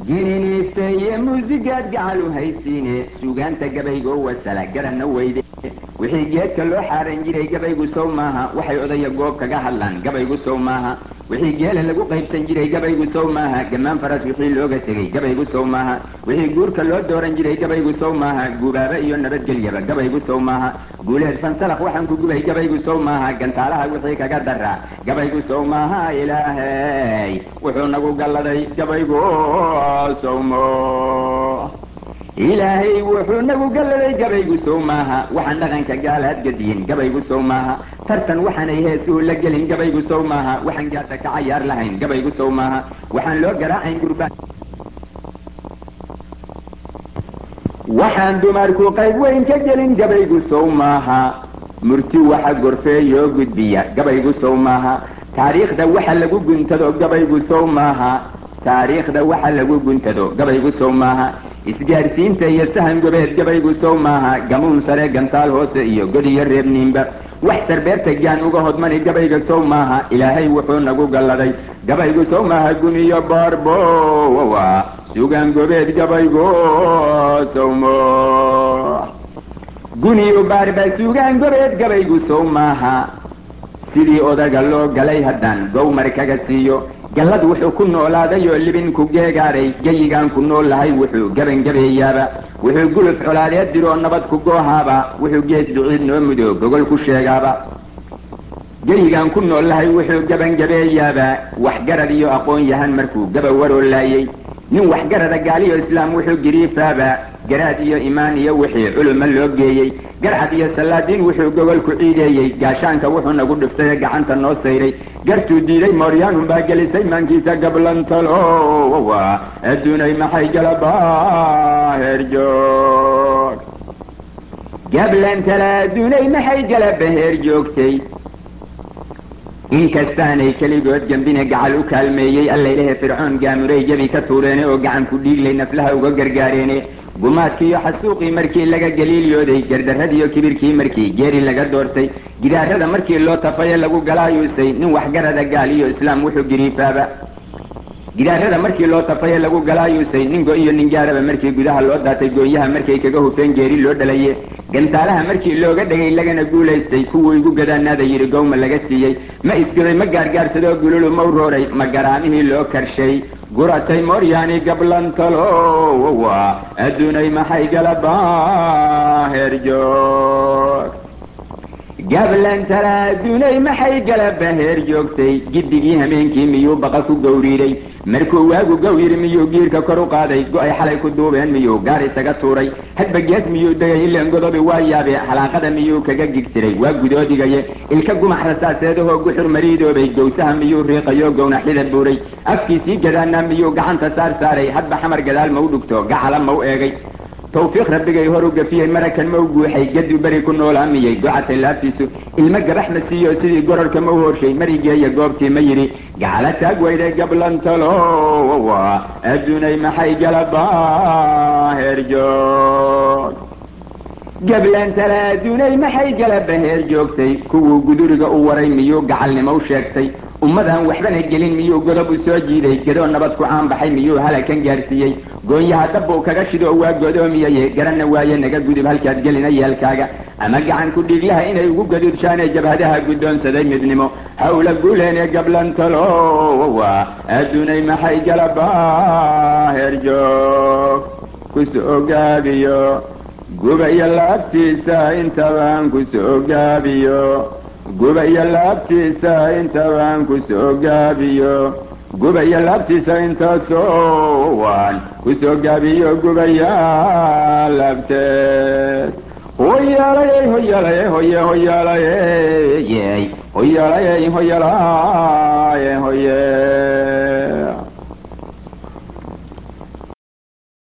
giniiniiste iyo muusigaad gacal u haysiine suugaanta gabaygoo wasala garanna weyde wixii geedka loo xaaran jiray gabaygu sow maaha waxay odaya goob kaga hadlaan gabaygu sow maaha wixii geela lagu qaybsan jiray gabaygu sow maaha gammaan faras wixii looga tegey gabaygu sow maaha wixii guurka loo dooran jiray gabaygu sow maaha gubaaba iyo nabadgelyaba gabaygu sow maaha guuleed fansalaq waxaan ku gubay gabaygu sow maaha gantaalaha wixii kaga daraa gabaygu sow maaha ilaahay wuxuu nagu galladay gabaygu sowmo ilaahay wuxuu nagu galladay gabaygu sow maaha waxaan dhaqanka gaalaad gadiyin gabaygu sow maaha tartan waxaanay heesuhu la gelin gabaygu sow maaha waxaan gaadda ka cayaar lahayn gabaygu sow maaha waxaan loo garaacayn gurbaan waxaan dumarku qayb weyn ka gelin gabaygu sow maaha murti waxa gorfeeyoo gudbiya gabaygu sow maaha taariikhda waxa lagu guntado gabaygu sow maaha taariikhda waxa lagu guntado gabaygu sow maaha isgaarsiinta iyo sahan gobeed gabaygu sow maaha gamuun sare gantaal hoose iyo god iyo reebniinba wax sarbeerta gaan uga hodmani gabayga sow maaha ilaahay wuxuu nagu galladay gabaygu sow maaha guniyo baarbowa sugaan gobeed gabaygu sowmo guniyo baarba sugaan gobeed gabaygu sow maaha sidii odaga loo galay haddaan gowmar kaga siiyo gallad wuxuu ku noolaaday oo libin ku geegaaray geyigaan ku nool lahay wuxuu gebangabeeyaaba wuxuu guluf colaadeed diroo nabad ku goohaaba wuxuu gees duciid noo mudo gogol ku sheegaaba geyigaan ku nool lahay wuxuu gebangabeeyaaba waxgarad iyo aqoon yahan markuu gaba waroo laayey nin waxgarada gaaliyo islaam wuxuu giriifaaba garaad iyo imaan iyo wixii culuma loo geeyey garcad iyo sallaadiin wuxuu gogol ku ciideeyey gaashaanka wuxuu nagu dhiftay ee gacanta noo sayray gartuu diiday mooryaanun baa gelisay maankiisa gablantalowa adduunay maxay galabaa heerjoog gablantala adduunay maxay galaba heer joogtay inkastaanay keligood gambine gacal u kaalmeeyey allaylahe fircoon gaamuray jabi ka tuureene oo gacan ku dhiiglay naflaha uga gargaareene gumaadkiiyo xasuuqii markii laga galiilyooday gardarradiiyo kibirkii markii geeri laga doortay gidaarada markii loo tafaye lagu galaayuusay nin waxgarada gaal iyo islaam wuxuu giriifaaba gidaarada markii loo tafaye lagu galaayuusay nin go iyo nin gaaraba markii gudaha loo daatay gooyaha markay kaga hufeen geeri loo dhalaye gantaalaha markii looga dhegay lagana guulaystay kuwuu igu gadaanaada yidhi gowma laga siiyey ma isgoday ma gaargaarsadoo gululu ma urooray ma garaamihii loo karshay guratay mooryaani gablantalowa adduunay maxay galabaa heerjoog gablantala adduunay maxay galaba heer joogtay giddigii hameenkii miyuu baqa ku gowriiday markuu waagu gawyiri miyuu giirka kor u qaaday go-ay xalay ku duubeen miyuu gaar isaga tuuray hadba gees miyuu degay ileen godobi waa yaabe xalaaqada miyuu kaga gigtiray waa gudoodigaye ilka gumax rasaaseedahoo guxur mariidoobay gowsaha miyuu riiqayo gownaxlida buuray afkiisii gadaana miyuu gacanta saar saaray hadba xamar gadaal ma u dhugto gacala ma u eegay tawfiiq rabbigay hor u gafiyey marakan ma u guuxay gaduu beri ku noolaamiyey gocatay laabtiisu ilmo gabax ma siiyo sidii gororka ma u horshay marigeeya goobtii ma yidhi gacala taag weyday gablantalowa adduunay maxay galabaa heerjoog gablantala adduunay maxay galaba heer joogtay kuwuu guduriga u waray miyuu gacalnimo u sheegtay ummadaan waxbana gelin miyuu godob u soo jiiday gadoo nabad ku caanbaxay miyuu halakan gaarsiiyey goonyaha dabbuu kaga shidoo waa godoomiyaye garanna waaye naga gudub halkaad gelina yeelkaaga ama gacan ku dhiiglaha inay ugu gaduudshaanee jabhadaha guddoonsaday midnimo hawla guuleene gablantalowa adduunay maxay galabaa heerjoog kusoo gaabiyo gubaya laabtiisa intabaan kusoo gaabiyo gubaya laabtiisa intabaan kusoo gaabiyo gubaya laabtiisa intaasowaan kusoo gaabiyo gubaya laabteed hoyaalayey hoyaalayey hoye hoyaalayey hoyaalayey hoyalaye hoye